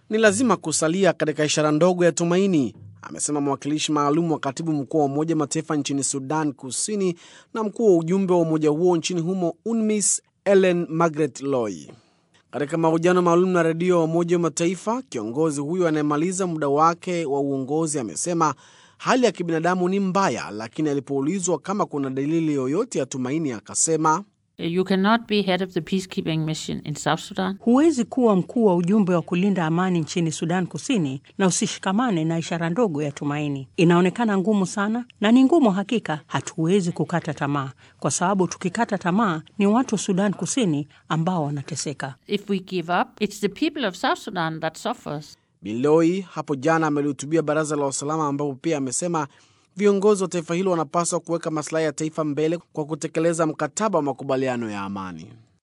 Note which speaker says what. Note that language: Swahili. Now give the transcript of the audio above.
Speaker 1: ni lazima kusalia katika ishara ndogo ya tumaini, amesema mwakilishi maalum wa katibu mkuu wa Umoja Mataifa nchini Sudan Kusini na mkuu wa ujumbe wa umoja huo nchini humo UNMISS Ellen Margaret Loy. Katika mahojiano maalum na redio ya Umoja wa Mataifa, kiongozi huyo anayemaliza muda wake wa uongozi amesema hali ya kibinadamu ni mbaya, lakini alipoulizwa kama kuna dalili yoyote ya tumaini akasema
Speaker 2: You cannot be head of the peacekeeping mission in South Sudan.
Speaker 3: Huwezi kuwa mkuu wa ujumbe wa kulinda amani nchini Sudan Kusini na usishikamane na ishara ndogo ya tumaini. Inaonekana ngumu sana na ni ngumu hakika. Hatuwezi kukata tamaa, kwa sababu tukikata tamaa ni watu wa Sudan Kusini ambao wanateseka.
Speaker 2: If we give up, it's the people of South Sudan that suffers.
Speaker 1: Biloi hapo jana amelihutubia baraza la usalama, ambapo pia amesema viongozi wa taifa hilo wanapaswa kuweka maslahi ya taifa mbele kwa kutekeleza mkataba wa makubaliano ya amani.